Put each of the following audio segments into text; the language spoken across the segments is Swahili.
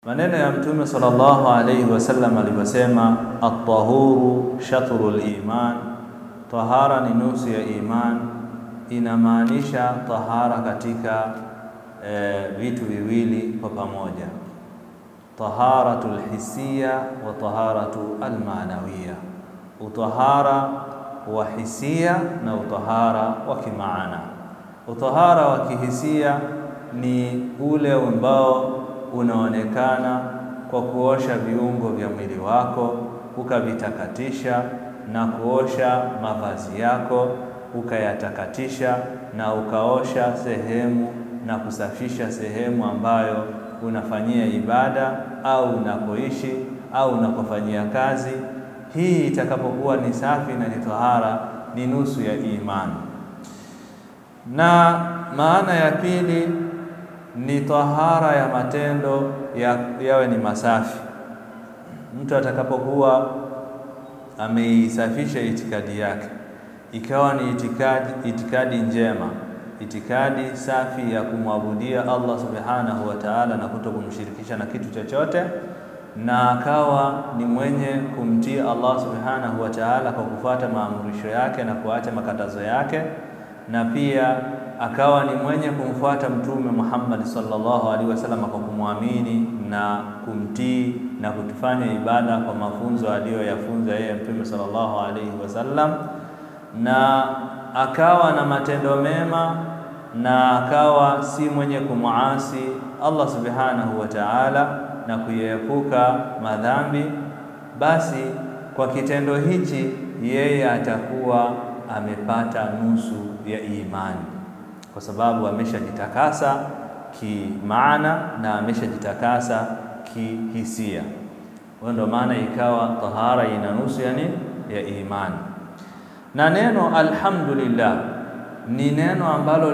Maneno ya Mtume sallallahu alayhi wasallam alivyosema, at-tahuru shatrul iman, tahara ni nusu ya iman. Inamaanisha tahara katika e, vitu viwili kwa pamoja, taharatul hisia wa taharatu almanawiya, utahara wa hisia na utahara wa kimaana. Utahara wa kihisia ni ule ambao unaonekana kwa kuosha viungo vya mwili wako ukavitakatisha, na kuosha mavazi yako ukayatakatisha, na ukaosha sehemu na kusafisha sehemu ambayo unafanyia ibada au unapoishi au unapofanyia kazi. Hii itakapokuwa ni safi na ni tahara, ni nusu ya imani. Na maana ya pili ni tahara ya matendo ya, yawe ni masafi. Mtu atakapokuwa ameisafisha itikadi yake ikawa ni itikadi, itikadi njema, itikadi safi ya kumwabudia Allah subhanahu wa ta'ala na kuto kumshirikisha na kitu chochote, na akawa ni mwenye kumtii Allah subhanahu wa ta'ala kwa kufuata maamrisho yake na kuacha makatazo yake, na pia akawa ni mwenye kumfuata Mtume Muhammad sallallahu alaihi wasallam kwa kumwamini na kumtii na kutufanya ibada kwa mafunzo aliyoyafunza yeye Mtume sallallahu alaihi wasallam, na akawa na matendo mema na akawa si mwenye kumuasi Allah subhanahu wa ta'ala na kuiepuka madhambi, basi kwa kitendo hichi yeye atakuwa amepata nusu ya imani kwa sababu ameshajitakasa kimaana na ameshajitakasa kihisia. Hiyo ndio maana ikawa tahara ina nusu yani ya imani. Na neno alhamdulillah ni neno ambalo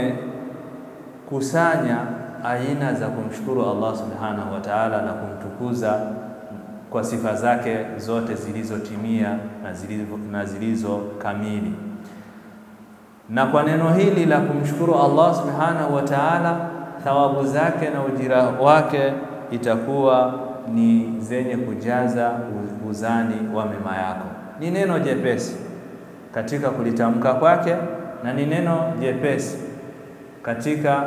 limekusanya aina za kumshukuru Allah subhanahu wa ta'ala na kumtukuza kwa sifa zake zote zilizotimia na zilizo, na zilizo kamili na kwa neno hili la kumshukuru Allah subhanahu wa ta'ala, thawabu zake na ujira wake itakuwa ni zenye kujaza uzani wa mema yako. Ni neno jepesi katika kulitamka kwake na ni neno jepesi katika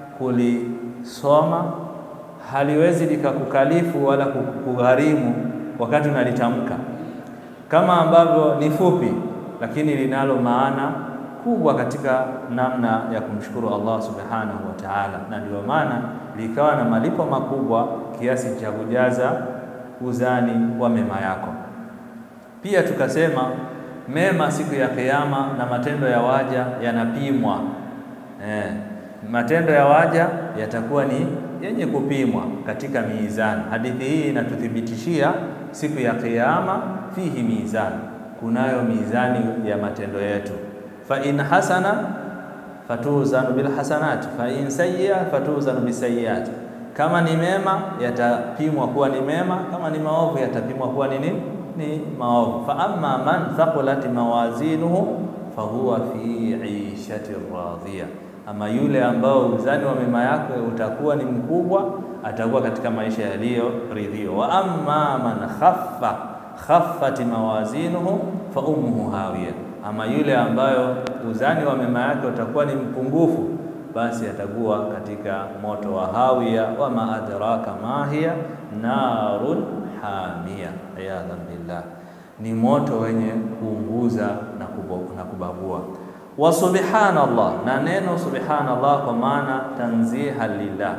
kulisoma, haliwezi likakukalifu wala kugharimu wakati unalitamka, kama ambavyo ni fupi, lakini linalo maana kubwa katika namna ya kumshukuru Allah subhanahu wa ta'ala, na ndio maana likawa na malipo makubwa kiasi cha kujaza uzani wa mema yako. Pia tukasema mema siku ya Kiyama na matendo ya waja yanapimwa. Eh, matendo ya waja yatakuwa ni yenye kupimwa katika mizani. Hadithi hii inatuthibitishia siku ya Kiyama fihi mizani, kunayo mizani ya matendo yetu fa in hasana fatuzanu bil hasanat fa in sayyi'a fatuzanu bisayiat, kama ni mema yatapimwa kuwa ni mema, kama ni maovu yatapimwa kuwa ni nini? Ni maovu. Fa amma man thaqulat mawazinuhu fahuwa fi ishati radhiya, ama yule ambao uzani wa mema yake utakuwa ni mkubwa, atakuwa katika maisha yaliyoridhiwa. Wa amma man khaffa khaffat mawazinuhu fa ummuhu hawiya ama yule ambayo uzani wa mema yake utakuwa ni mpungufu, basi atakuwa katika moto wa hawiya. wa ma adraka ma hiya narun hamia, iyadhan billah, ni moto wenye kuunguza na, na kubabua. Wa subhanallah, na neno subhanallah kwa maana tanziha lillah,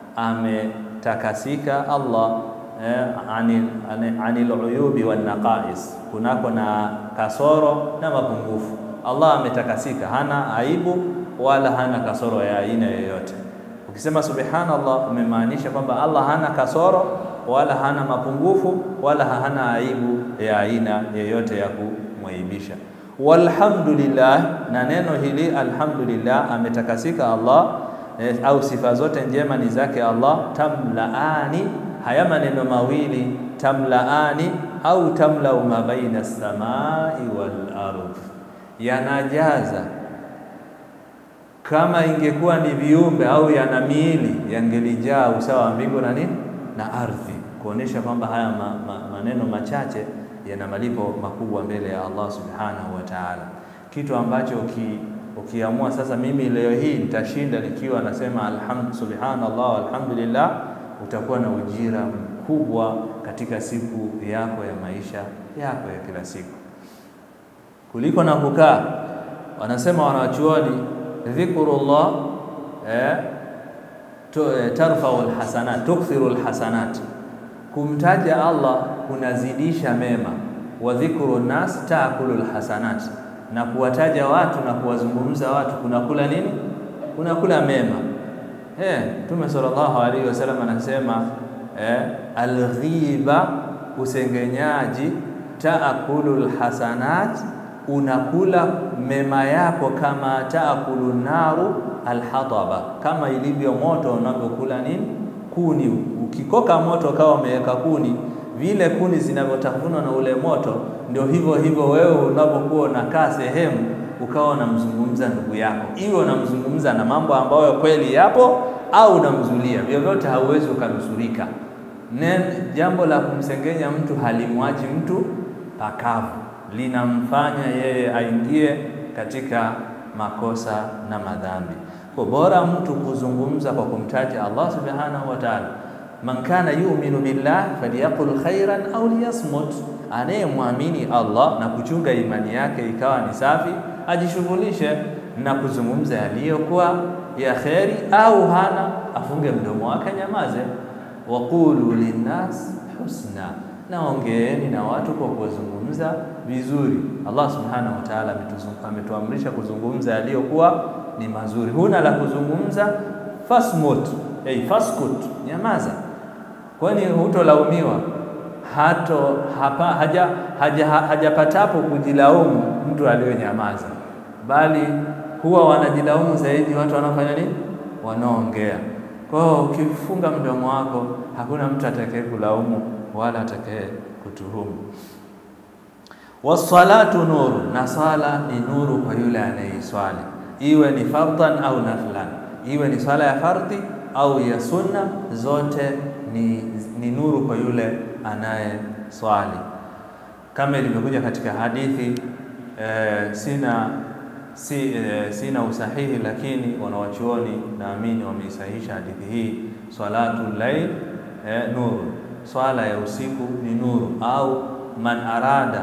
ametakasika Allah Eh, anil, anil uyubi wan naqais, kunako na kasoro na mapungufu. Allah ametakasika, hana aibu wala hana kasoro ya aina yoyote. Ukisema subhanallah, umemaanisha kwamba Allah hana kasoro wala hana mapungufu wala hana aibu ya aina yoyote ya kumwaibisha. Walhamdulillah, na neno hili alhamdulillah, ametakasika Allah eh, au sifa zote njema ni zake Allah. tamlaani haya maneno mawili tamlaani au tamlau ma baina samai wal ardh, yanajaza. Kama ingekuwa ni viumbe au yana miili, yangelijaa usawa wa mbingu na nini na ardhi, kuonesha kwamba haya ma, ma, maneno machache yana malipo makubwa mbele ya Allah subhanahu wa ta'ala, kitu ambacho uki, ukiamua sasa, mimi leo hii nitashinda nikiwa nasema alhamd subhanallah alhamdulillah, utakuwa na ujira mkubwa katika siku yako ya maisha yako ya kila siku kuliko na kukaa. Wanasema wanachuoni dhikrullah eh, eh, tarfau alhasanat tukthiru alhasanat, kumtaja Allah kunazidisha mema. Wa dhikru nas taakulu alhasanat, na kuwataja watu na kuwazungumza watu kunakula nini? Kunakula mema. Eh, Mtume sallallahu alaihi wasallam anasema eh, alghiba, usengenyaji, taakulu alhasanat unakula mema yako kama taakulu naru alhataba, kama ilivyo moto unavyokula nini kuni. Ukikoka moto kawa umeweka kuni, vile kuni zinavyotafunwa na ule moto, ndio hivyo hivyo wewe unapokuwa unakaa sehemu ukawa unamzungumza ndugu yako, iwe unamzungumza na mambo ambayo kweli yapo au unamzulia, vyovyote hauwezi ukanusurika. Jambo la kumsengenya mtu halimwachi mtu pakavu linamfanya yeye aingie katika makosa na madhambi. Kwa bora mtu kuzungumza kwa kumtaja Allah subhanahu wa ta'ala, man kana yu'minu billah falyaqul khairan au liyasmut, anayemwamini Allah na kuchunga imani yake ikawa ni safi, ajishughulishe na kuzungumza yaliyokuwa ya kheri, au hana afunge mdomo wake, nyamaze. Waqulu linnas husna naongeeni na watu kwa kuzungumza vizuri. Allah subhanahu wa ta'ala ametuamrisha kuzungumza yaliyokuwa ni mazuri. Huna la kuzungumza, fasmut hey, faskut, nyamaza, kwani hutolaumiwa hato hapa haja hajapatapo haja kujilaumu mtu aliyonyamaza, bali huwa wanajilaumu zaidi watu wanaofanya nini, wanaongea. Kwa hiyo ukifunga mdomo wako, hakuna mtu atakaye kulaumu wala atakaye kutuhumu. Wassalatu nuru, na swala ni nuru kwa yule anayeiswali, iwe ni fardhan au naflan, iwe ni swala ya fardhi au ya sunna, zote ni, ni nuru kwa yule anayeswali, kama ilivyokuja katika hadithi eh, sina si, eh, sina usahihi, lakini wanawachuoni naamini wameisahihisha hadithi hii, salatu lail eh, nuru swala ya usiku ni nuru, au man arada,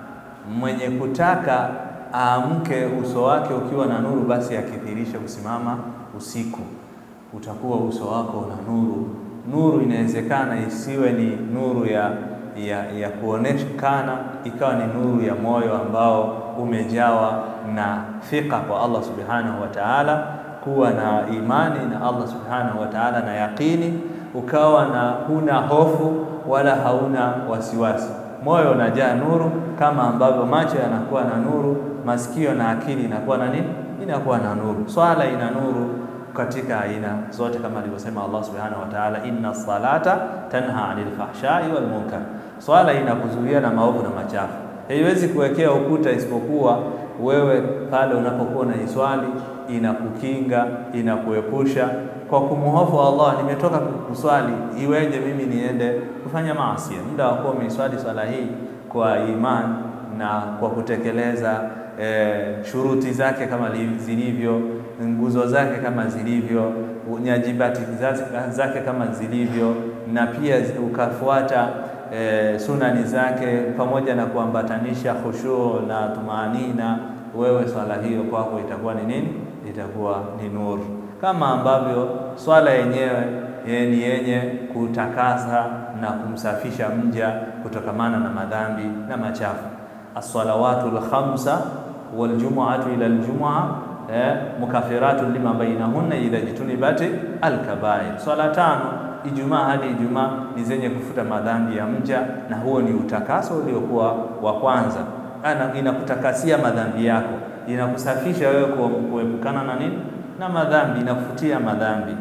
mwenye kutaka aamke uso wake ukiwa na nuru, basi akithirisha kusimama usiku, utakuwa uso wako una nuru. Nuru inawezekana isiwe ni nuru ya, ya, ya kuonekana, ikawa ni nuru ya moyo ambao umejawa na fika kwa Allah subhanahu wa ta'ala, kuwa na imani na Allah subhanahu wa ta'ala na yaqini ukawa na huna hofu wala hauna wasiwasi, moyo unajaa nuru, kama ambavyo macho yanakuwa na nuru, masikio na akili inakuwa na nini? Inakuwa na nuru. Swala ina nuru katika aina zote, kama alivyosema Allah subhanahu wa ta'ala, inna salata tanha anil fahshai wal munkar, swala inakuzuia na maovu na machafu. Haiwezi kuwekea ukuta isipokuwa wewe pale unapokuwa unaiswali inakukinga, inakuepusha kwa kumhofu Allah. Nimetoka kuswali, iweje mimi niende kufanya maasi? Muda wa kuwa umeiswali swala hii kwa imani na kwa kutekeleza e, shuruti zake kama zilivyo, nguzo zake kama zilivyo, nyajibati zake kama zilivyo, na pia ukafuata e, sunani zake pamoja na kuambatanisha khushu na tumaanina, wewe swala hiyo kwako itakuwa ni nini? Itakuwa ni nuru, kama ambavyo swala yenyewe ni yenye kutakasa na kumsafisha mja kutokamana na madhambi na machafu. As-salawatu al-khamsa wal jumu'atu ila al-jumu'a eh, mukafiratu lima bainahunna idha jitunibat al-kaba'ir. Swala tano Ijumaa hadi Ijumaa ni zenye kufuta madhambi ya mja, na huo ni utakaso uliokuwa wa kwanza. Ana inakutakasia madhambi yako, inakusafisha wewe kuepukana na nini? Na madhambi, inakufutia madhambi.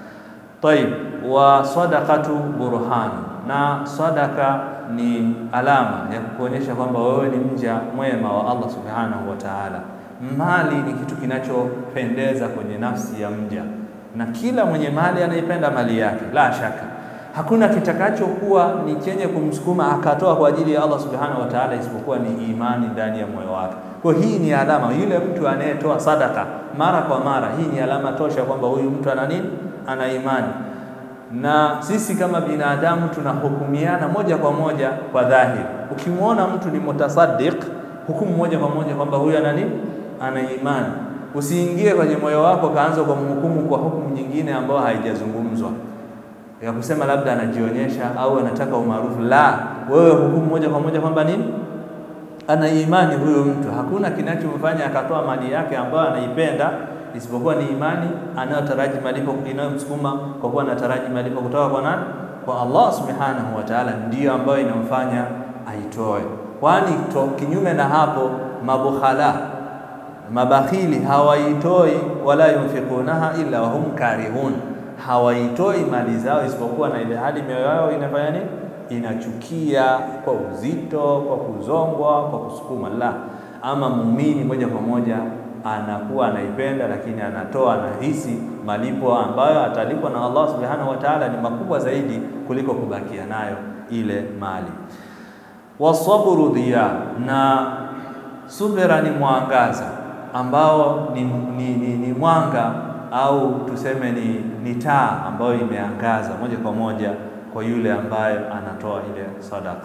Tayib, wa sadaqatu burhanu, na sadaka ni alama ya kukuonyesha kwamba wewe ni mja mwema wa Allah subhanahu wa ta'ala. Mali ni kitu kinachopendeza kwenye nafsi ya mja na kila mwenye mali anaipenda mali yake, la shaka, Hakuna kitakachokuwa ni chenye kumsukuma akatoa kwa ajili ya Allah subhanahu wa ta'ala isipokuwa ni imani ndani ya moyo wake. Kwa hii ni alama, yule mtu anayetoa sadaka mara kwa mara, hii ni alama tosha kwamba huyu mtu ana nini? Ana imani. Na sisi kama binadamu tunahukumiana moja kwa moja kwa dhahiri. Ukimwona mtu ni mutasaddiq, hukumu moja kwa moja kwamba huyu ana nini? Ana imani. Usiingie kwenye moyo wako kaanza kwa mhukumu kwa hukumu nyingine ambayo haijazungumzwa ya kusema labda anajionyesha au anataka umaarufu. La, wewe hukumu moja kwa moja kwamba nini, ana imani huyo mtu. Hakuna kinachomfanya akatoa mali yake ambayo anaipenda isipokuwa ni imani anayotaraji malipo, inayomsukuma kwa kuwa anataraji malipo kutoka kwa nani? Kwa Allah subhanahu wa ta'ala, ndiyo ambayo inamfanya aitoe. Kwani kinyume na hapo, mabukhala mabakhili hawaitoi wala yunfikunaha illa wahum karihun hawaitoi mali zao isipokuwa na ile hali mioyo yao inafanya nini? Inachukia kwa uzito, kwa kuzongwa, kwa kusukuma. La, ama muumini moja kwa moja anakuwa anaipenda, lakini anatoa, anahisi malipo ambayo atalipwa na Allah subhanahu wa ta'ala ni makubwa zaidi kuliko kubakia nayo ile mali. Wasabru dhiya, na subira ni mwangaza ambao ni, ni, ni, ni mwanga au tuseme ni, ni taa ambayo imeangaza moja kwa moja kwa yule ambaye anatoa ile sadaka.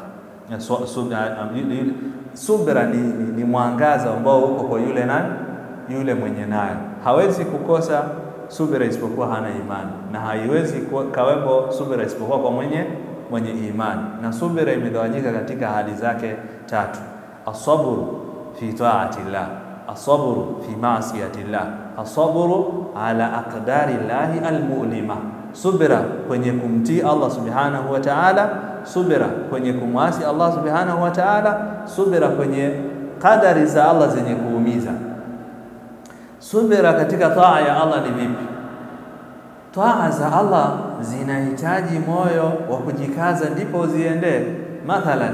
Subira ni, ni, ni mwangaza ambao uko kwa yule nani, yule mwenye nayo. Hawezi kukosa subira isipokuwa hana imani, na haiwezi kawepo subira isipokuwa kwa mwenye mwenye imani. Na subira imegawanyika katika hali zake tatu: asabru fi taati llah asabru fi maasiyati llah, asabru ala aqdari llahi almulima, subira kwenye kumtii Allah subhanahu wa ta'ala, subira kwenye kumwasi Allah subhanahu wa ta'ala, subira kwenye qadari za Allah zenye kuumiza. Subira katika taa ya Allah ni vipi? Taa za Allah zinahitaji moyo wa kujikaza, ndipo ziendee. Mathalan,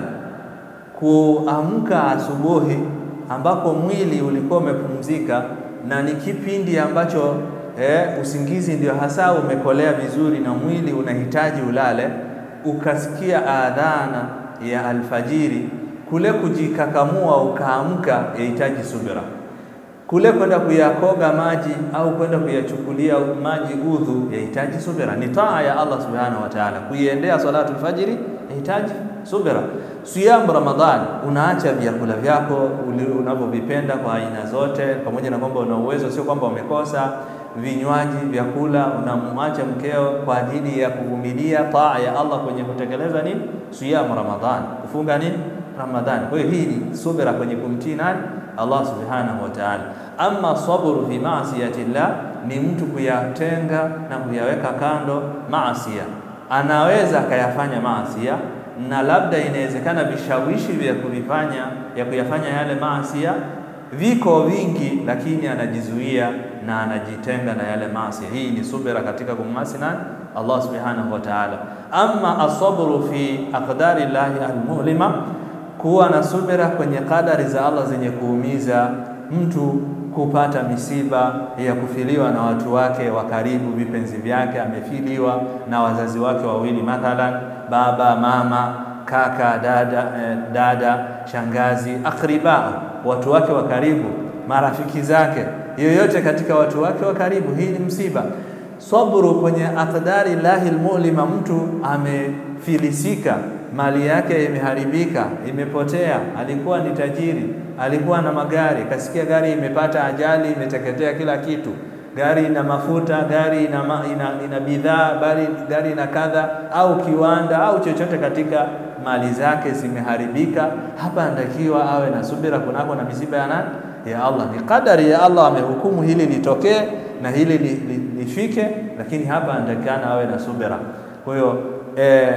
kuamka asubuhi ambako mwili ulikuwa umepumzika na ni kipindi ambacho eh, usingizi ndio hasa umekolea vizuri na mwili unahitaji ulale, ukasikia adhana ya alfajiri, kule kujikakamua ukaamka, yahitaji subira. Kule kwenda kuyakoga maji au kwenda kuyachukulia maji udhu, yahitaji subira. Ni taa ya Allah subhanahu wa ta'ala. Kuiendea salatu alfajiri yahitaji subira. Siyamu Ramadhan, unaacha vyakula vyako unavyovipenda kwa aina zote, pamoja na kwamba una uwezo, sio kwamba umekosa vinywaji, vyakula, unamwacha mkeo kwa ajili ya kuvumilia taa ya Allah kwenye kutekeleza nini? Siyamu Ramadhan, kufunga nini? Ramadhan. Kwa hiyo hii ni subira kwenye kumtii nani? Allah subhanahu wa ta'ala. Amma sabru fi maasiyati llah ni mtu kuyatenga na kuyaweka kando maasia. Anaweza akayafanya maasia na labda inawezekana vishawishi vya kuvifanya ya kuyafanya yale maasia viko vingi, lakini anajizuia na anajitenga na yale maasia. Hii ni subira katika kumasi nani? Allah subhanahu wa ta'ala. Amma asabru fi aqdari llahi almulima, kuwa na subira kwenye kadari za Allah zenye kuumiza mtu kupata misiba ya kufiliwa na watu wake wa karibu, vipenzi vyake, amefiliwa na wazazi wake wawili, mathalan baba, mama, kaka, dada, eh, dada, shangazi, akriba, watu wake wa karibu, marafiki zake, yoyote katika watu wake wa karibu. Hii ni msiba. Sabru kwenye aqdari lahi almulima, mtu amefilisika mali yake imeharibika, imepotea. Alikuwa ni tajiri, alikuwa na magari, kasikia gari imepata ajali, imeteketea kila kitu. Gari ina mafuta, gari ina, ma, ina, ina bidhaa, bali gari ina kadha, au kiwanda au chochote katika mali zake zimeharibika. Hapa anatakiwa awe na subira kunako na misiba ya nani? Ya Allah. Ni kadari ya Allah, amehukumu hili litokee na hili lifike li, li lakini hapa anatakikana awe na subira. Kwa hiyo eh,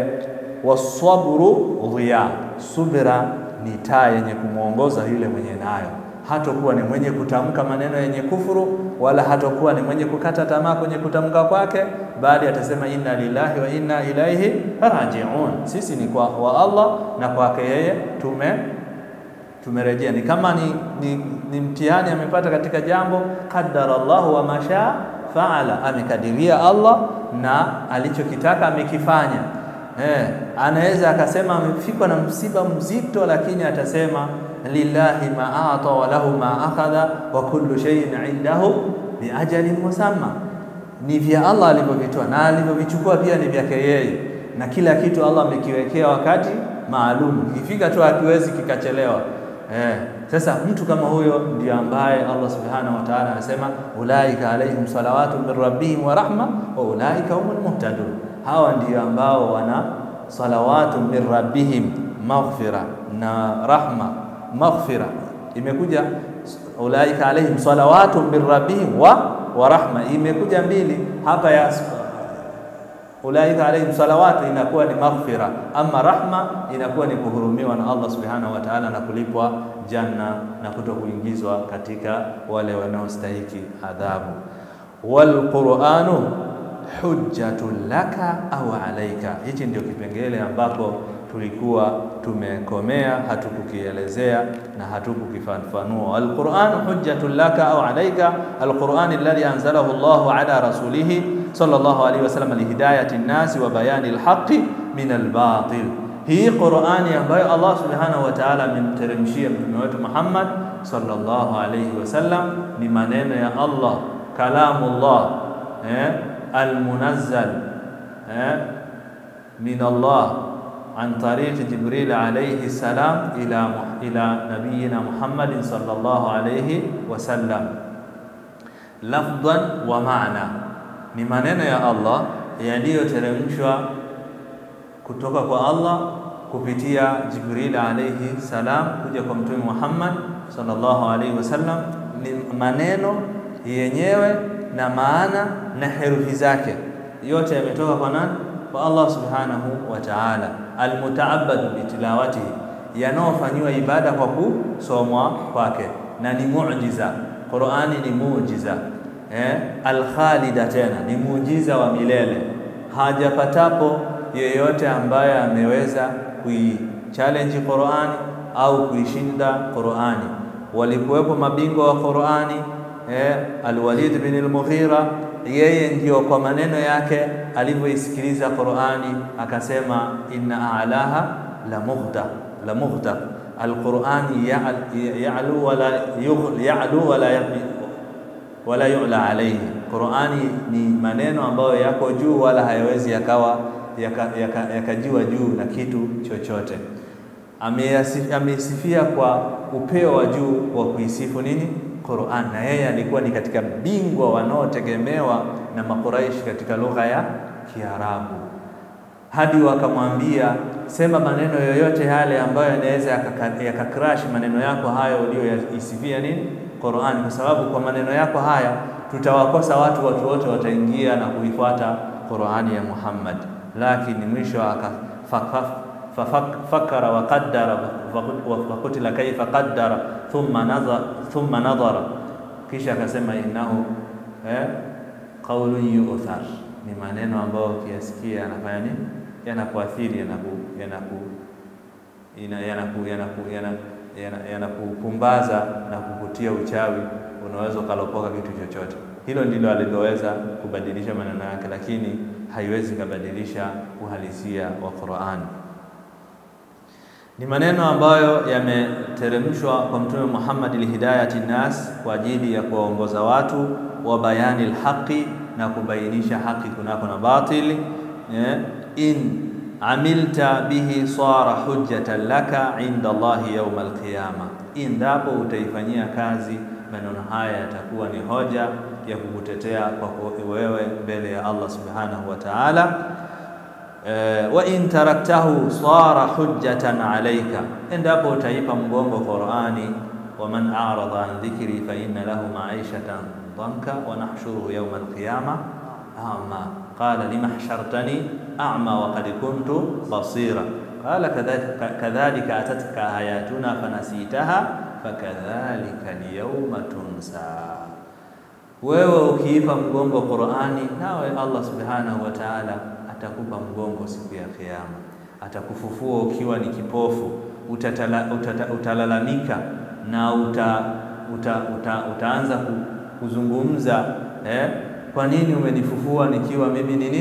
wasabru dhiya, subira ni taa yenye kumwongoza yule mwenye nayo. Hatokuwa ni mwenye kutamka maneno yenye kufuru, wala hatokuwa ni mwenye kukata tamaa kwenye kutamka kwake, bali atasema inna lillahi wa inna ilaihi rajiun, sisi ni kwa wa Allah na kwake yeye tume tumerejea. Ni kama ni, ni, ni mtihani amepata katika jambo, qaddara Allahu wa mashaa faala, amekadiria Allah na alichokitaka amekifanya eh, anaweza akasema amefikwa na msiba mzito, lakini atasema lillahi ma ata wa lahu ma akhadha wa kullu shay'in indahu bi ajalin musamma, ni vya Allah alivyovitoa na alivyovichukua pia ni vyake yeye, na kila kitu Allah amekiwekea wakati maalum, ikifika tu hakiwezi kikachelewa. Eh, sasa mtu kama huyo ndio ambaye Allah subhanahu wa ta'ala anasema ulaika alaihim salawatu min rabbihim wa rahma wa ulaika humul muhtadun, hawa ndio ambao wana salawatu min rabbihim maghfira na rahma. Maghfira imekuja ulaika alaihim salawatu min rabbihim wa wa rahma, imekuja mbili hapa ya ulaika alaihim salawatu inakuwa ni maghfira, ama rahma inakuwa ni kuhurumiwa na Allah subhanahu wa ta'ala na kulipwa janna na kuto kuingizwa katika wale wanaostahiki adhabu. Wal Qur'anu hujjatun laka au alaika. Hichi ndio kipengele ambapo tulikuwa tumekomea, hatukukielezea na hatukukifafanua. Alquranu hujjatun laka au alaika, alquran alladhi anzalahu Allahu ala rasulihi sallallahu alayhi wasallam lihidayati nnasi wa bayani alhaqi min albatil. Hii Qurani ambayo Allah subhanahu wa ta'ala amemteremshia mtume wetu Muhammad sallallahu alayhi wasallam ni maneno ya Allah, kalamullah eh, almunazzal eh, min Allah an tariqi Jibril alayhi salam ila ila nabiyina Muhammadin sallallahu alayhi wasallam, lafdhan wa maana, ni maneno ya Allah yaliyoteremshwa kutoka kwa Allah kupitia Jibril alayhi salam kuja kwa mtume Muhammad sallallahu alayhi wasallam, ni maneno yenyewe na maana na herufi zake yote yametoka kwa nani? Kwa Allah subhanahu wa ta'ala, almutaabadu bitilawatihi, yanaofanyiwa ibada kwa kusomwa kwake, na ni muujiza. Qur'ani ni muujiza eh, alkhalida, tena ni muujiza wa milele. Hajapatapo yeyote ambaye ameweza kuichallenge Qur'ani au kuishinda Qur'ani. Walikuwepo mabingwa wa Qur'ani eh, Alwalid bin al-Mughira yeye ndio kwa maneno yake alivyoisikiliza Qur'ani akasema, inna a'laha la mughta la mughta alqur'ani ya'lu wala ya'lu wala wala yu'la alayhi. Qur'ani ni maneno ambayo yako juu wala hayawezi yakawa yakajiwa yaka, yaka juu na kitu chochote. Ameisifia kwa upeo wa juu wa kuisifu nini Qur'an na yeye alikuwa ni katika bingwa wanaotegemewa na Makuraishi katika lugha ya Kiarabu, hadi wakamwambia sema maneno yoyote yale ambayo yanaweza yakakrash maneno yako hayo uliyoisifia nini Qur'an, kwa sababu kwa maneno yako haya tutawakosa watu, watu wote wataingia na kuifuata Qur'ani ya Muhammad. Lakini mwisho fakara wa qaddara fakutila kaifa qaddara thumma nadhara thumma nadhara, kisha akasema innahu eh, qaulun yu'thar, ni maneno ambayo ukiyasikia yanafanya nini? Yanakuathiri, yanaku yanaku yanaku yanaku yanakupumbaza na kukutia uchawi, unaweza ukalopoka kitu chochote. Hilo ndilo aliloweza kubadilisha maneno yake, lakini haiwezi kubadilisha uhalisia wa Qur'an. Ni maneno ambayo yameteremshwa kwa Mtume Muhammad lihidayati nnas, kwa ajili ya kuwaongoza watu, wa bayani lhaqi, na kubainisha haki kunako na batili. In amilta bihi sara hujjatan laka inda Allahi yawma alqiyama, endapo utaifanyia kazi maneno haya yatakuwa ni hoja ya kukutetea kwa wewe mbele ya Allah subhanahu wa ta'ala. Uh, wa in taraktahu sara hujjatan alayka, endapo utaipa mgongo Qur'ani. wa man a'rada an dhikri fa inna lahu ma'ishatan dhanka wa nahshuruhu yawma alqiyama a'ma qala lima hashartani a'ma wa qad kuntu basira qala kadhalika atatka ayatuna fanasitaha fakadhalika alyawma tunsa. Wewe ukiipa mgongo Qur'ani, nawe Allah subhanahu wa ta'ala atakupa mgongo siku ya Kiyama, atakufufua ukiwa ni kipofu, utatala, utata, utalalamika na uta, uta, uta, utaanza kuzungumza eh, kwa nini umenifufua nikiwa mimi nini ni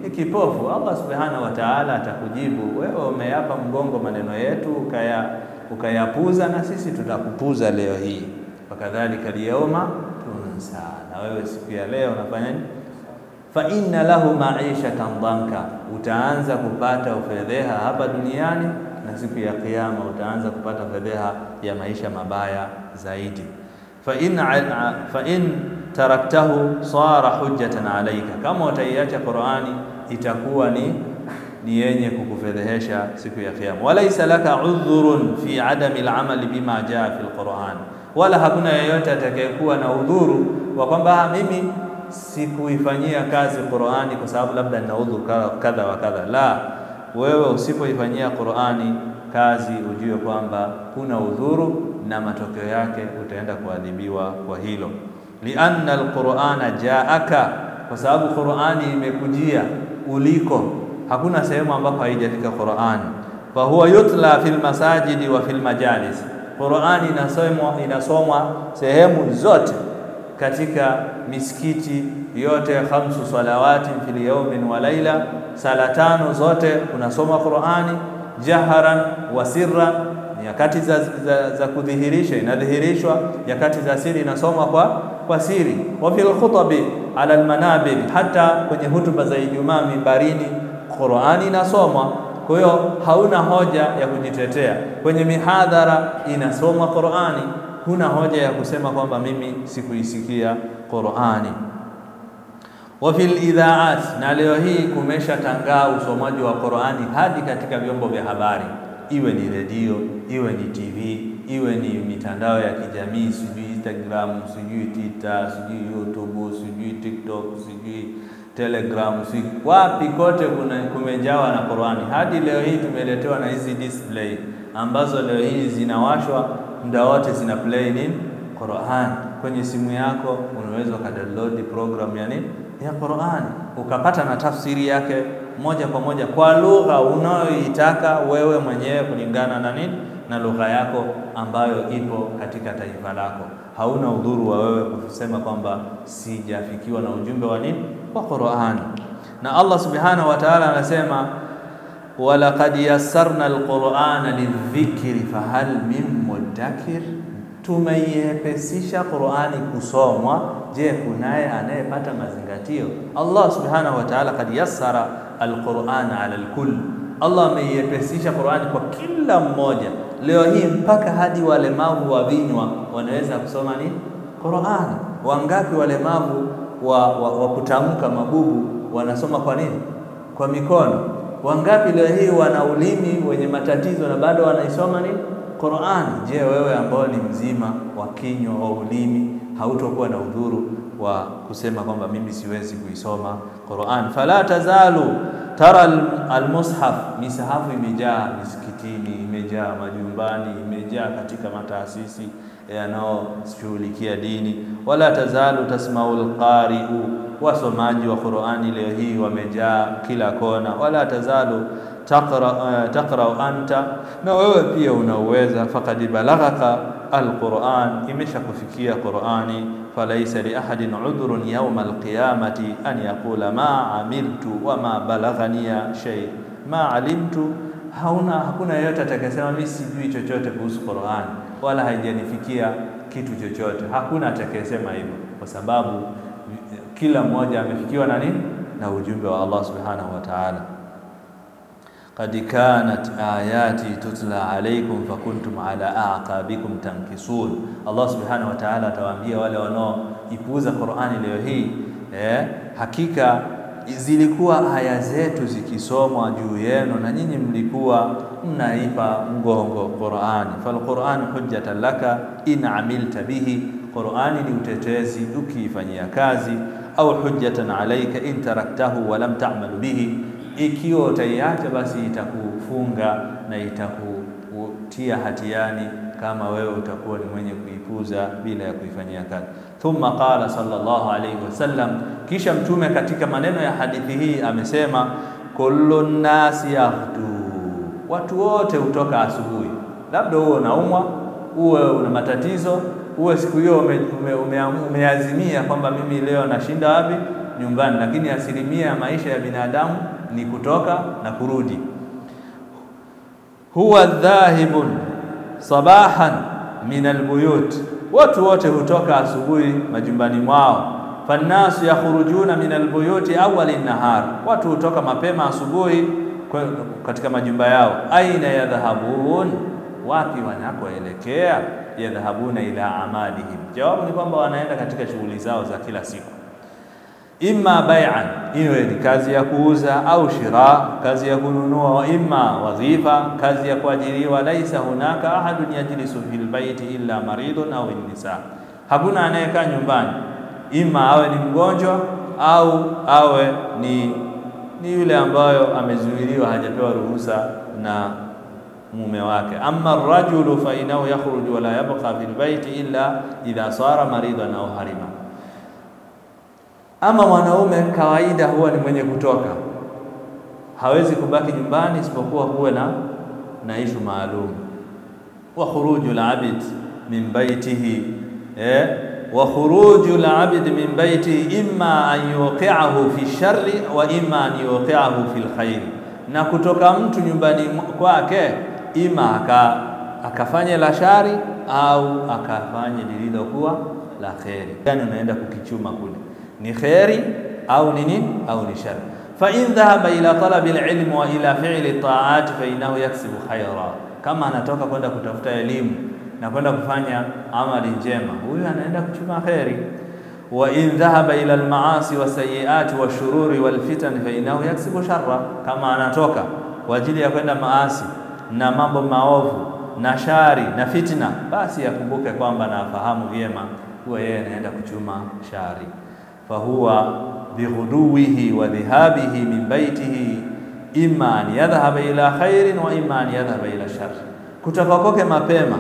ni kipofu. Allah subhanahu wa ta'ala atakujibu wewe, umeyapa mgongo maneno yetu ukaya ukayapuza, na sisi tutakupuza leo hii. Wakadhalika lyauma tunsa, na wewe siku ya leo unafanya nini? fa inna lahu maishatan dhanka, utaanza kupata ufedheha hapa duniani na siku ya Kiyama utaanza kupata fedheha ya maisha mabaya zaidi. fa in, fa in taraktahu sara hujjatan alayka, kama utaiacha Qur'ani itakuwa ni ni yenye kukufedhehesha siku ya Kiyama. walaysa laka udhurun fi adami al-amali bima jaa fi al-Qur'an, wala hakuna yeyote atakayekuwa na udhuru wa kwamba mimi sikuifanyia kazi Qur'ani kwa sababu labda nina udhuru kadha wa kadha. La, wewe usipoifanyia Qur'ani kazi ujue kwamba kuna udhuru na matokeo yake utaenda kuadhibiwa kwa hilo. lianna alqur'ana jaaka, kwa sababu Qur'ani imekujia uliko, hakuna sehemu ambapo haijafika Qur'ani. fa huwa yutla fil masajidi wa fil majalis, Qur'ani inasomwa inasomwa sehemu zote katika misikiti yote, khamsu salawati fil yawmin wa laila, sala tano zote unasoma Qur'ani jaharan wa sirran, nyakati za, za, za kudhihirisha inadhihirishwa, nyakati za siri inasoma kwa, kwa siri. Wa fil khutabi ala almanabir, hata kwenye hutuba za Ijumaa mimbarini Qur'ani inasomwa. Kwa hiyo hauna hoja ya kujitetea. Kwenye mihadhara inasomwa Qur'ani, huna hoja ya kusema kwamba mimi sikuisikia Qur'ani wa fil idhaat, na leo hii kumesha tangaa usomaji wa Qur'ani hadi katika vyombo vya habari, iwe ni redio, iwe ni TV, iwe ni mitandao ya kijamii, sijui Instagram, sijui Twitter, sijui YouTube, sijui TikTok, sijui Telegram, sijui wapi, kote kuna kumejawa na Qur'ani. Hadi leo hii tumeletewa na hizi display ambazo leo hii zinawashwa muda wote, zina play nini Qur'an kwenye simu yako, unaweza ukadownload program ya nini ya Qur'an ukapata na tafsiri yake moja kwa moja kwa lugha unayoitaka wewe mwenyewe kulingana na nini na lugha yako ambayo ipo katika taifa lako. Hauna udhuru wa wewe kusema kwamba sijafikiwa na ujumbe wa nini wa Qur'an. Na Allah subhanahu wa ta'ala anasema walaqad yassarna alqur'ana lidhikri fahal min mudakkir Tumeiepesisha Qur'ani kusomwa. Je, kunaye anayepata mazingatio? Allah subhanahu wa ta'ala kad yassara alqur'ana ala alkull, Allah ameiepesisha Qur'ani kwa kila mmoja. Leo hii mpaka hadi walemavu wa vinywa wanaweza kusoma nini Qur'ani. Wangapi walemavu wa, wa, wa kutamka mabubu wanasoma kwa nini? Kwa mikono. Wangapi leo hii wana ulimi wenye matatizo na bado wanaisoma nini Qur'ani. Je, wewe ambao ni mzima wa kinywa wa ulimi hautokuwa na udhuru wa kusema kwamba mimi siwezi kuisoma Qur'an? Fala tazalu tara almushaf, misahafu imejaa misikitini, imejaa majumbani, imejaa katika mataasisi yanayoshughulikia dini. Wala tazalu tasmau alqari'u, wasomaji wa Qur'ani leo hii wamejaa kila kona. Wala tazalu taqra uh, taqra anta, na wewe pia unauweza. Faqad balaghaka alquran, imesha kufikia Qurani. Falaisa li ahadin udhrun yawma alqiyamati an yaqula ma amiltu wa ma balaghaniya shay ma alimtu, hauna hakuna yeyote atakayesema mimi sijui chochote kuhusu Qurani wala haijanifikia kitu chochote. Hakuna atakayesema hivyo, kwa sababu kila mmoja amefikiwa na nini? Na ujumbe wa Allah subhanahu wa ta'ala. Qad kanat ayati tutla alaykum fakuntum ala aqabikum tankisun. Allah subhanahu wa ta'ala atawaambia wale wanaoipuuza Qur'ani leo hii eh, hakika zilikuwa aya zetu zikisomwa juu yenu na nyinyi mlikuwa mnaipa mgongo Qur'ani. Falqur'anu hujjatan laka in amilta bihi, Qur'ani ni utetezi ukiifanyia kazi, au hujjatan alayka in taraktahu wa lam ta'mal bihi ikiwa utaiacha basi itakufunga na itakutia hatiani kama wewe utakuwa ni mwenye kuipuza bila ya kuifanyia kazi. Thumma qala sallallahu alayhi wasallam, kisha Mtume katika maneno ya hadithi hii amesema, kullu nnasi yaghdu, watu wote hutoka asubuhi. Labda uwe unaumwa, uwe una matatizo, uwe siku hiyo umeazimia ume, ume, ume kwamba mimi leo nashinda wapi nyumbani, lakini asilimia ya maisha ya binadamu ni kutoka na kurudi. huwa dhahibun sabahan min albuyut, watu wote hutoka asubuhi majumbani mwao. Fannasu yakhrujuna min albuyuti awali nahar, watu hutoka mapema asubuhi katika majumba yao. Aina yadhhabun, wapi wanakoelekea? Yadhhabuna ila amalihim, jawabu ni kwamba wanaenda katika shughuli zao za kila siku imma bai'an, iwe ni kazi ya kuuza, au shira, kazi ya kununua, wa imma wadhifa, kazi ya kuajiriwa. Laisa hunaka ahadun yajlisu fil baiti illa maridun au nisa, hakuna anayekaa nyumbani, imma awe ni mgonjwa au awe ni ni yule ambayo amezuiliwa, hajapewa ruhusa na mume wake. Amma rajulu fa inahu yakhruju wala yabqa fil baiti illa idha sara maridan au harima ama mwanaume kawaida huwa ni mwenye kutoka, hawezi kubaki nyumbani isipokuwa huwe na na ishu maalum. wa khuruju al-abd min baitihi eh, wa khuruju al-abd min baitihi imma an yuqi'ahu fi sharri wa imma an yuqi'ahu fi al-khair, na kutoka mtu nyumbani kwake ima aka akafanye la shari au akafanye lililokuwa la kheri. Yani unaenda kukichuma kule ni kheri au ni nini au ni shari. Fa in dhahaba ila talabi alilm wa ila fi'li ta'at fa innahu yaksibu khaira, kama anatoka kwenda kutafuta elimu na kwenda kufanya amali njema, huyu anaenda kuchuma kheri. Wa in dhahaba ila almaasi wa sayiati wa shururi wal fitan fa innahu yaksibu sharra, kama anatoka kwa ajili ya kwenda maasi na mambo maovu na shari na fitna, basi akumbuke kwamba na afahamu vyema huwa yeye anaenda kuchuma shari fahuwa bighuduwihi wa dhihabihi min baitihi imma an yadhhaba ila khairin wa imma an yadhhaba ila shar, kutoka kwake mapema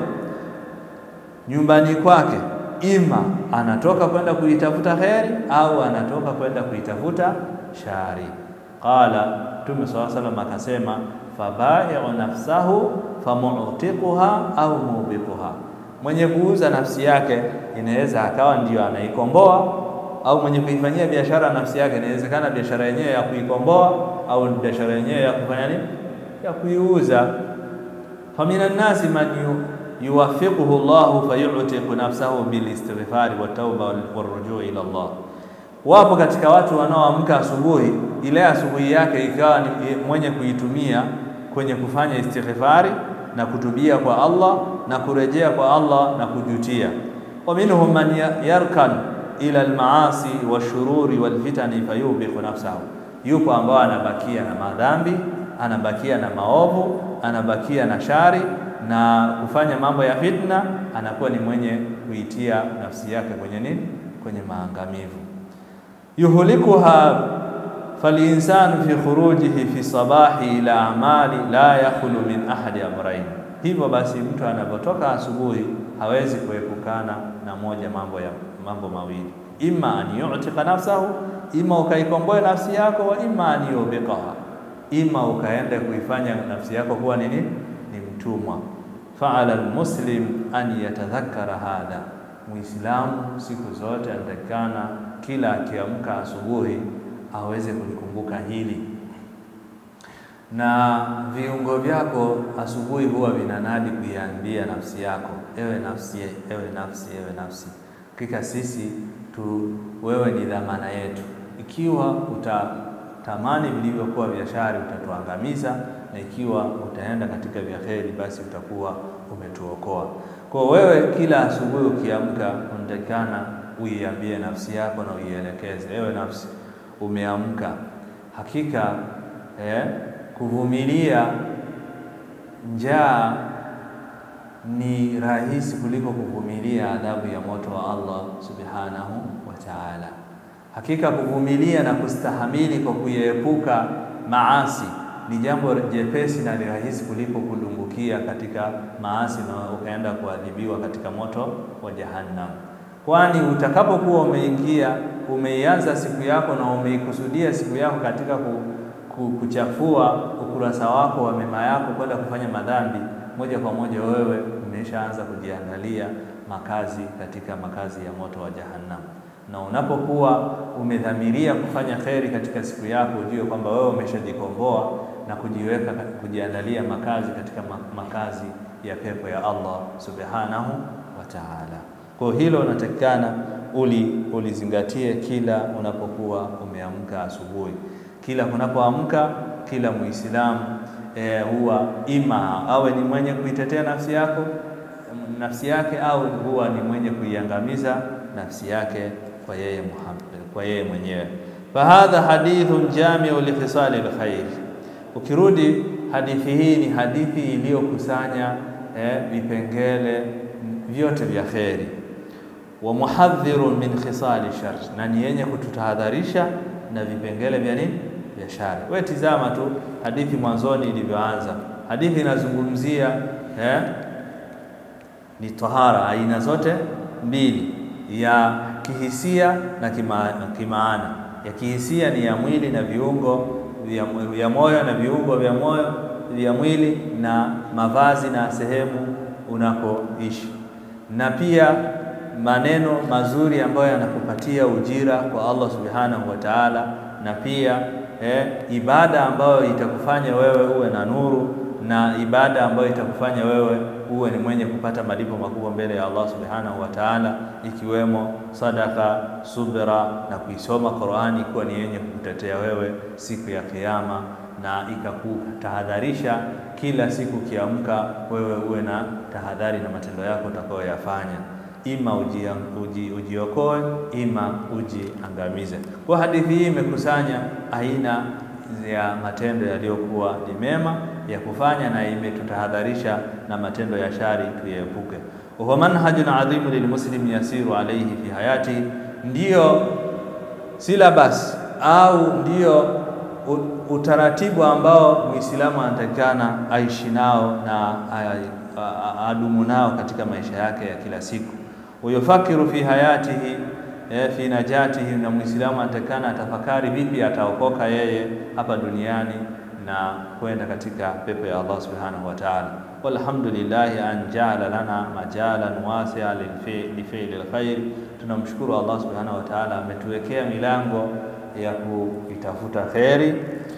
nyumbani kwake, ima anatoka kwenda kuitafuta kheri au anatoka kwenda kuitafuta shari. Qala Mtume swalla salam akasema, fabai'u nafsahu famutiquha au mubiquha, mwenye kuuza nafsi yake inaweza akawa ndiyo anaikomboa au mwenye kuifanyia biashara nafsi yake, inawezekana biashara yenyewe ya kuikomboa au biashara yenyewe ya kufanya nini, ya kuiuza. famina nnasi man yuwaffiquhu Allahu fayutiqu nafsahu bilistighfari watauba warujuu ila Allah. Wapo katika watu wanaoamka asubuhi, ile asubuhi yake ikawa ni mwenye kuitumia kwenye kufanya istighfari na kutubia kwa Allah na kurejea kwa Allah na kujutia. wa minhum man yarkan ila almaasi washururi walfitani fayubiqu nafsahu, yupo ambao anabakia na madhambi, anabakia na maovu, anabakia na shari na kufanya mambo ya fitna, anakuwa ni mwenye kuitia nafsi yake kwenye nini? Kwenye maangamivu. yuhlikuha falinsanu fi khurujihi fi sabahi ila amali la yakhlu min ahadi amrain. Hivyo basi mtu anapotoka asubuhi hawezi kuepukana na moja mambo ya mambo mawili, imma an yu'tika nafsahu, ima ukaikomboe nafsi yako, wa imma an yubiqaha, ima ukaenda kuifanya nafsi yako kuwa nini? Ni mtumwa. Faala almuslim an yatadhakkara hadha, muislamu siku zote anatakikana kila akiamka asubuhi aweze kulikumbuka hili, na viungo vyako asubuhi huwa vinanadi kuiambia nafsi yako, ewe nafsi, ewe nafsi, ewe nafsi Hakika sisi tu, wewe ni dhamana yetu. Ikiwa utatamani vilivyokuwa vya shari utatuangamiza, na ikiwa utaenda katika vya kheri, basi utakuwa umetuokoa. Kwa wewe, kila asubuhi ukiamka, unatakikana uiambie nafsi yako na uielekeze, ewe nafsi, umeamka. Hakika eh, kuvumilia njaa ni rahisi kuliko kuvumilia adhabu ya moto wa Allah subhanahu wa ta'ala. Hakika kuvumilia na kustahamili kwa kuiepuka maasi ni jambo jepesi na ni rahisi kuliko kudumbukia katika maasi na ukaenda kuadhibiwa katika moto wa Jahannam, kwani utakapokuwa umeingia umeianza siku yako na umeikusudia siku yako katika kuchafua ukurasa wako wa mema yako kwenda kufanya madhambi moja kwa moja wewe umeshaanza kujiandalia makazi katika makazi ya moto wa Jahannam. na unapokuwa umedhamiria kufanya kheri katika siku yako, ujue kwamba wewe umeshajikomboa na kujiweka kujiandalia makazi katika makazi ya pepo ya Allah subhanahu wa ta'ala. Kwa hilo unatakikana uli ulizingatie kila unapokuwa umeamka asubuhi, kila kunapoamka kila Muislamu e, huwa ima awe ni mwenye kuitetea nafsi yako nafsi yake au huwa ni mwenye kuiangamiza nafsi yake kwa yeye Muhammad, kwa yeye mwenyewe. Fahadha hadithun jamiu likhisali lkhair. Ukirudi hadithi hii ni hadithi iliyokusanya eh, vipengele vyote vya kheri, wa muhadhirun min khisali shar, na ni yenye kututahadharisha na vipengele vya nini vya shari. Wewe tizama tu hadithi mwanzoni ilivyoanza. Hadithi inazungumzia eh, ni tahara aina zote mbili, ya kihisia na kima, kimaana. Ya kihisia ni ya mwili na viungo vya moyo na viungo vya moyo vya mwili na mavazi na sehemu unakoishi, na pia maneno mazuri ambayo yanakupatia ujira kwa Allah subhanahu wa ta'ala, na pia eh, ibada ambayo itakufanya wewe uwe na nuru na ibada ambayo itakufanya wewe uwe ni mwenye kupata malipo makubwa mbele ya Allah subhanahu wa ta'ala, ikiwemo sadaka, subra na kuisoma Qur'ani, kuwa ni yenye kukutetea wewe siku ya Kiyama, na ikakutahadharisha kila siku ukiamka, wewe uwe na tahadhari na matendo yako utakayoyafanya, ima uji, ujiokoe ima ujiangamize. Kwa hadithi hii imekusanya aina ya matendo yaliyokuwa ni mema ya kufanya na imetutahadharisha na matendo ya shari tuyaepuke. Huwa manhajun adhimu lilmuslimi yasiru alayhi fi hayati, ndiyo silabas au ndiyo utaratibu ambao Muislamu anatakikana aishi nao na adumu nao katika maisha yake ya kila siku. Uyufakiru fi hayatihi E, fi najatihi, na Muislamu anatakikana atafakari vipi ataokoka yeye hapa duniani na kwenda katika pepo ya Allah subhanahu wa ta'ala. Walhamdulillahi an jaala lana majalan wasia lifili lkhair, tunamshukuru Allah subhanahu wa ta'ala ametuwekea milango ya kuitafuta kheri.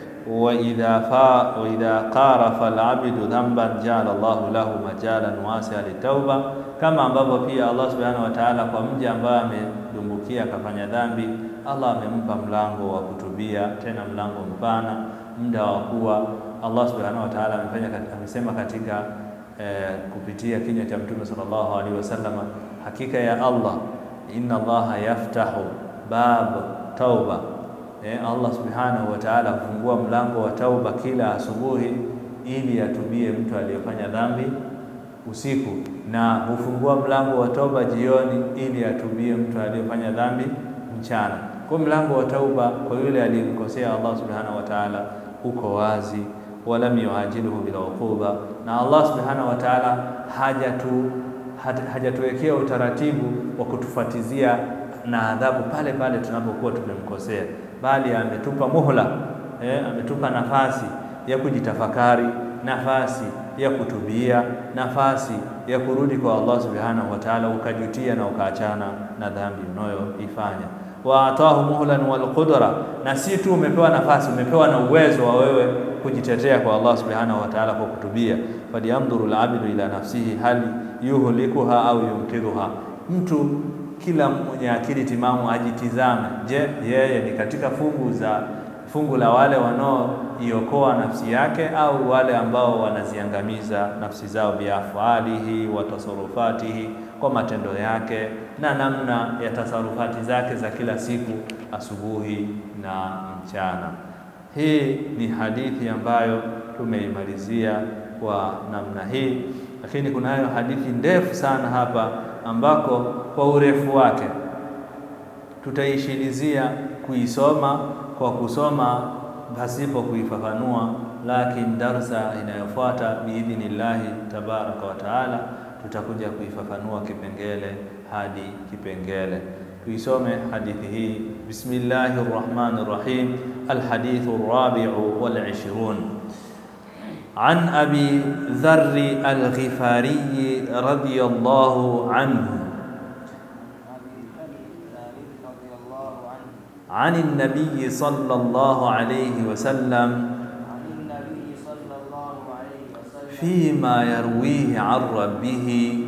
wa idha fa wa idha qarafa alabdu dhanban jaala Allahu lahu majalan wasia litauba, kama ambavyo pia Allah subhanahu wa ta'ala kwa mja ambaye amedumbukia akafanya dhambi, Allah amempa mlango wa kutubia, tena mlango mpana, muda wa kuwa Allah subhanahu wa ta'ala amefanya amesema katika eh, kupitia kinywa cha Mtume sallallahu alaihi wasallam, hakika ya Allah, inna Allaha yaftahu bab tauba Eh, Allah subhanahu wa ta'ala hufungua mlango wa tauba kila asubuhi ili atubie mtu aliyefanya dhambi usiku, na hufungua mlango wa tauba jioni ili atubie mtu aliyefanya dhambi mchana. Kwa mlango wa tauba kwa yule aliyemkosea Allah subhanahu wa ta'ala uko wazi, walam yuajiluhu bila uquba, na Allah subhanahu wa ta'ala hajatu hajatuwekea utaratibu wa kutufatizia na adhabu pale pale tunapokuwa tumemkosea bali ametupa muhla eh, ametupa nafasi ya kujitafakari, nafasi ya kutubia, nafasi ya kurudi kwa Allah subhanahu wa ta'ala, ukajutia na ukaachana na dhambi unayoifanya. wa atahu muhlan wal qudra, na si tu umepewa nafasi, umepewa na uwezo wa wewe kujitetea kwa Allah subhanahu wa ta'ala kwa kutubia. falyandhuru al-abdu ila nafsihi hal yuhlikuha au yumkidhuha, mtu kila mwenye akili timamu ajitizame. Je, yeye ni katika fungu za fungu la wale wanaoiokoa nafsi yake au wale ambao wanaziangamiza nafsi zao biafalihi wa tasarufatihi, kwa matendo yake na namna ya tasarufati zake za kila siku, asubuhi na mchana. Hii ni hadithi ambayo tumeimalizia kwa namna hii, lakini kunayo hadithi ndefu sana hapa ambako kwa urefu wake tutaishilizia kuisoma kwa kusoma pasipo kuifafanua, lakini darsa inayofuata biidhnillahi tabaraka wa taala tutakuja kuifafanua kipengele hadi kipengele. Tuisome hadithi hii. Bismillahi rrahmani rrahim. Alhadithu rrabiu wal ishrun an abi dharri alghifariyi radiyallahu anhu عن النبي صلى الله عليه وسلم عن النبي صلى الله عليه وسلم فيما يرويه عن ربه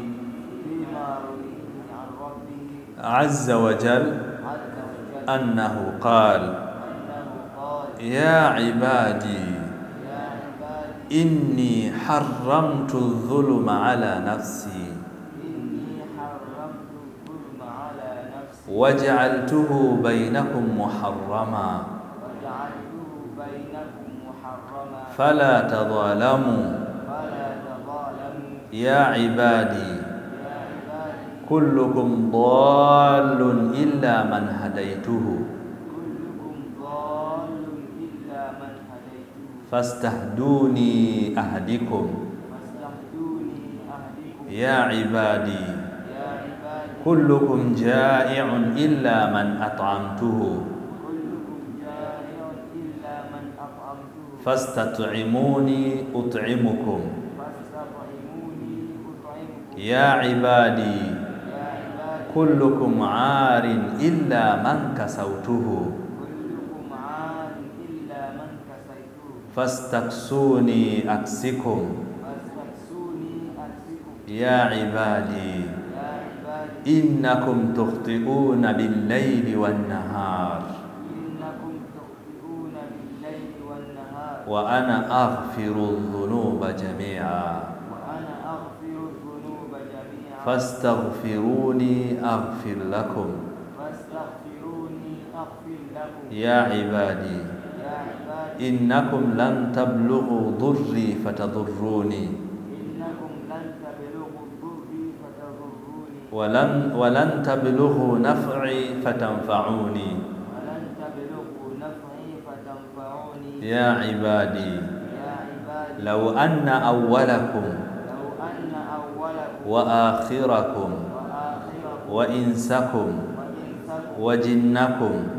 فيما رويه عن ربه عز وجل عز وجل أنه قال أنه قال يا عبادي يا عبادي إني حرمت الظلم على نفسي إني حرمت الظلم على نفسي وجعلته بينكم محرما وجعلته بينكم محرما فلا تظالموا فلا تظالموا يا عبادي يا عبادي كلكم ضال إلا من هديته كلكم ضال إلا من هديته فاستهدوني أهدكم فاستهدوني أهدكم يا عبادي يا عبادي كلكم جائع إلا من أطعمته كلكم جائع إلا من أطعمته فاستطعموني أطعمكم فاستطعموني أطعمكم يا عبادي يا عبادي كلكم عار إلا من كسوته كلكم عار إلا من كسيته فاستكسوني أكسكم فاستكسوني أكسكم يا عبادي يا عبادي إنكم تخطئون بالليل والنهار إنكم تخطئون بالليل والنهار وأنا أغفر الذنوب جميعا وأنا أغفر الذنوب جميعا فاستغفروني أغفر لكم فاستغفروني أغفر لكم يا عبادي يا عبادي إنكم لن تبلغوا ضري فتضروني إنكم لن تبلغوا ضري فتضروني ولن ولن تبلغوا نفعي فتنفعوني ولن تبلغوا نفعي فتنفعوني يا عبادي يا عبادي لو أن أولكم لو أن أولكم وآخركم وآخركم وإنسكم وإنسكم وجنكم وجنكم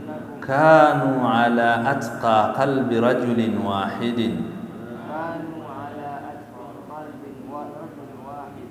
كانوا على أتقى قلب رجل واحد كانوا على أتقى قلب ورجل واحد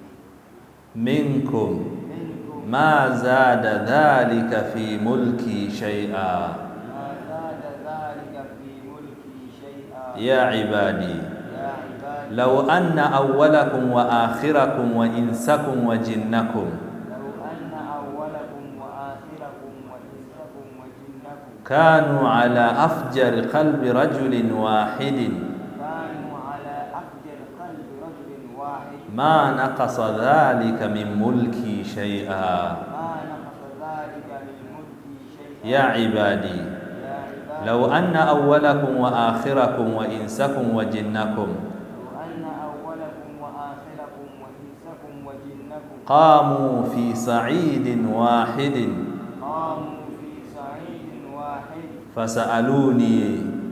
منكم منكم ما زاد ذلك في ملكي شيئا ما زاد ذلك في ملكي شيئا يا عبادي يا عبادي لو أن أولكم وآخركم وإنسكم وجنكم لو أن أولكم وآخركم وإنسكم وجنكم كانوا على أفجر قلب رجل واحد كانوا على أفجر قلب رجل واحد ما نقص ذلك من ملكي شيئا ما نقص ذلك من ملكي شيئا يا عبادي يا عبادي لو أن أولكم وآخركم وإنسكم وجنكم لو أن أولكم وآخركم وإنسكم وجنكم قاموا في صعيد واحد قاموا في صعيد واحد فسألوني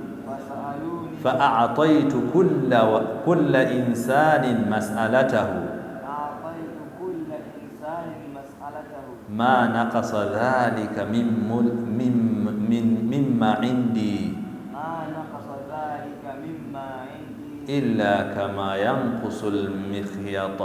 فسألوني فأعطيت كل كل إنسان مسألته أعطيت كل إنسان مسألته ما نقص ذلك من مل- من من مما عندي ما نقص ذلك مما عندي إلا كما ينقص المخيط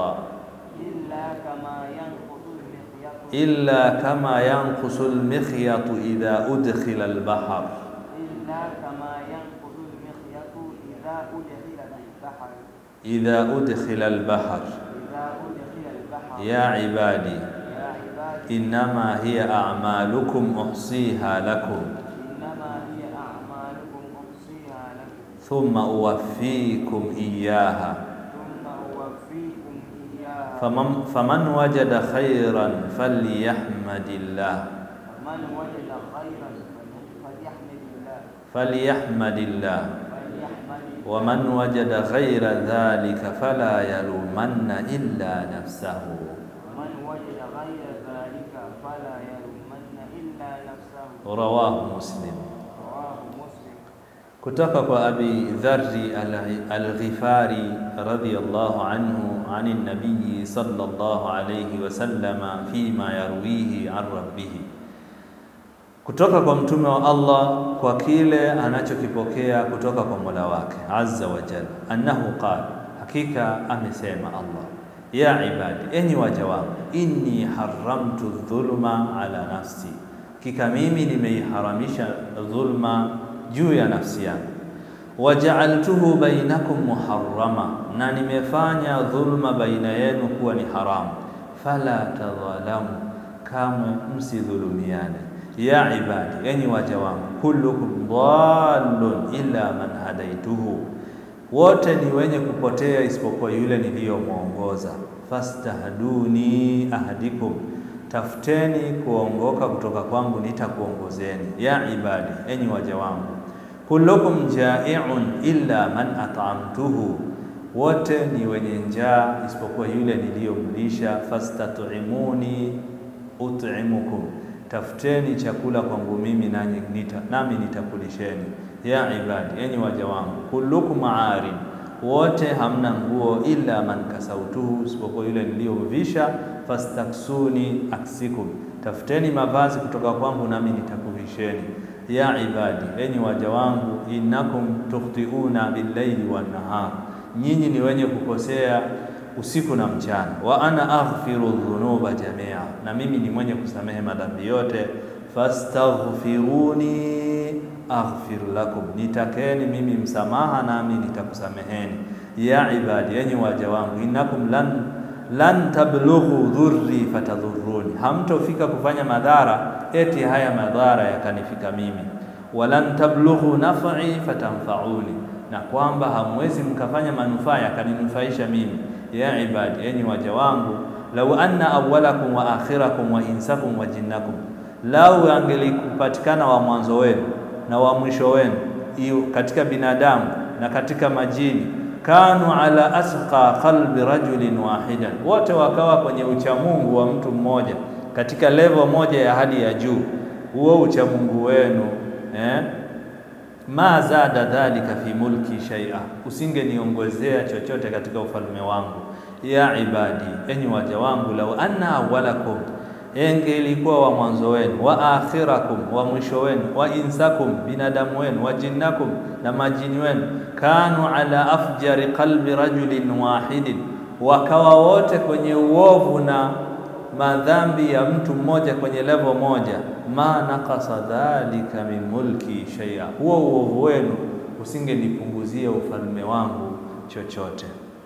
إلا كما ينقص المخيط إلا كما ينقص المخيط إذا أدخل البحر إلا كما ينقص المخيط إذا أدخل البحر إذا أدخل البحر إذا أدخل البحر يا عبادي يا عبادي إنما هي أعمالكم أحصيها لكم إنما هي أعمالكم أحصيها لكم ثم أوفيكم إياها ثم أوفيكم إياها فمن, فمن وجد خيرا فليحمد الله من وجد خيرا فليحمد الله فليحمد الله فليحمد ومن وجد غير ذلك فلا يلومن إلا نفسه ومن وجد غير ذلك فلا يلومن إلا نفسه رواه مسلم رواه مسلم kutoka kwa Abi Dharri al- al-Ghifari radhiyallahu anhu ani nabii sallallahu alayhi wasallama fima yarwihi an rabbih, kutoka kwa mtume wa Allah kwa kile anachokipokea kutoka kwa Mola wake azza wa jalla, annahu qala, hakika amesema Allah, ya ibadi, enyi waja wangu, inni haramtu dhulma ala nafsi, hakika mimi nimeiharamisha dhulma juu ya nafsi yangu. Wajaaltuhu bainakum muharrama, na nimefanya dhulma baina yenu kuwa ni haramu. Fala tadhalamu, kamwe msidhulumiane. Ya ibadi, enyi waja wangu, kullukum dhalun illa man hadaituhu, wote ni wenye kupotea isipokuwa yule niliyomwongoza. Fastahduni ahadikum, tafuteni kuongoka kutoka kwangu nitakuongozeni. Ya ibadi, enyi waja wangu, kullukum jai'un illa man at'amtuhu, wote ni wenye njaa isipokuwa yule niliyomlisha. Fastat'imuni ut'imukum, tafuteni chakula kwangu mimi nami nita, nami nitakulisheni. Ya ibadi, enyi waja wangu, kullukum arin wote hamna nguo, illa man kasautuhu, isipokuwa yule niliyomvisha. Fastaksuni aksikum, tafuteni mavazi kutoka kwangu nami nitakuvisheni. Ya ibadi, enyi waja wangu, innakum tukhtiuna billaili wan nahar, nyinyi ni wenye kukosea usiku na mchana. Wa ana aghfiru dhunuba jamia, na mimi ni mwenye kusamehe madhambi yote. Fastaghfiruni aghfir lakum, nitakeni mimi msamaha nami nitakusameheni. Ya ibadi, enyi waja wangu, innakum lan lan tablughu dhurri fatadhurruni, hamtofika kufanya madhara eti haya madhara yakanifika mimi. Walan tablughu naf'i fatanfauni, na kwamba hamwezi mkafanya manufaa yakaninufaisha mimi. Ya ibadi, enyi waja wangu, lau anna awwalakum wa akhirakum wa insakum wa jinnakum, lau angelikupatikana wa mwanzo wenu na wa mwisho wenu katika binadamu na katika majini, kanu ala asqa qalbi rajulin wahidan, wote wakawa kwenye uchamungu wa mtu mmoja katika level moja ya hali ya juu, huo uchamungu wenu eh, ma zada dhalika fi mulki shay'a, usingeniongezea chochote katika ufalme wangu. Ya ibadi, enyi waja wangu, lau anna awwalakum enge ilikuwa wa mwanzo wenu wa akhirakum wa mwisho wenu wa insakum binadamu wenu wa jinnakum na majini wenu, kanu ala afjari qalbi rajulin wahidin, wakawa wote kwenye uovu na madhambi ya mtu mmoja kwenye levo moja, ma naqasa dhalika min mulki shay'a, huo uovu wenu usingenipunguzia ufalme wangu chochote.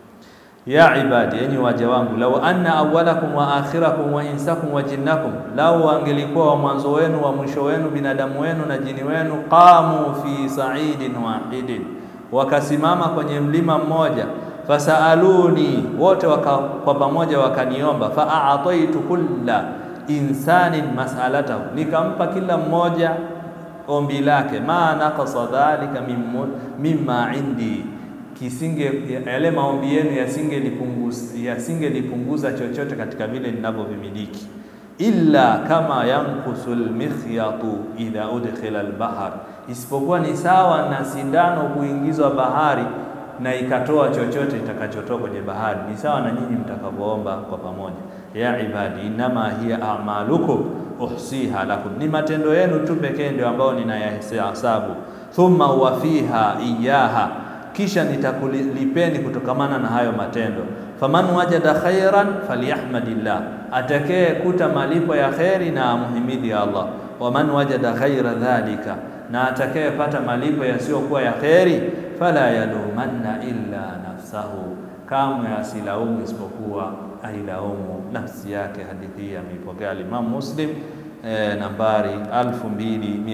Ya ibadi, enyi waja wangu, lau anna awwalakum wa akhirakum wa insakum wa jinnakum, lau angelikuwa wa mwanzo wenu wa mwisho wenu binadamu wenu na jini wenu, qamu fi sa'idin wahidin, wakasimama kwenye mlima mmoja, fasaaluni, wote waka, kwa pamoja wakaniomba, faataitu kulla insanin mas'alatahu, nikampa kila mmoja ombi lake, ma naqasa dhalika mimma indi kisinge yale maombi yenu yasingelipunguza yasingelipunguza chochote katika vile ninavyovimiliki, illa kama yankusu lmikhyatu idha udkhila albahar, isipokuwa ni sawa na sindano kuingizwa bahari na ikatoa chochote itakachotoa kwenye bahari, ni sawa na nyinyi mtakavyoomba kwa pamoja. Ya ibadi, innama hiya a'malukum uhsiha lakum, ni matendo yenu tu pekee ndio ambayo ninayahesabu. Thumma uwafiha iyaha kisha nitakulipeni kutokamana na hayo matendo. Faman wajada khairan falyahmadillah, atakaye kuta malipo ya kheri na amuhimidi Allah. Waman wajada ghaira dhalika, na atakayepata malipo yasiyokuwa ya kheri, fala yalumanna illa nafsahu, kamwe asilaumu isipokuwa ailaumu nafsi yake. Hadithi hii ameipokea Imam Muslim eh, nambari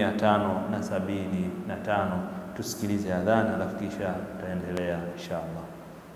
2575 tusikilize adhana alafu kisha tutaendelea insha Allah.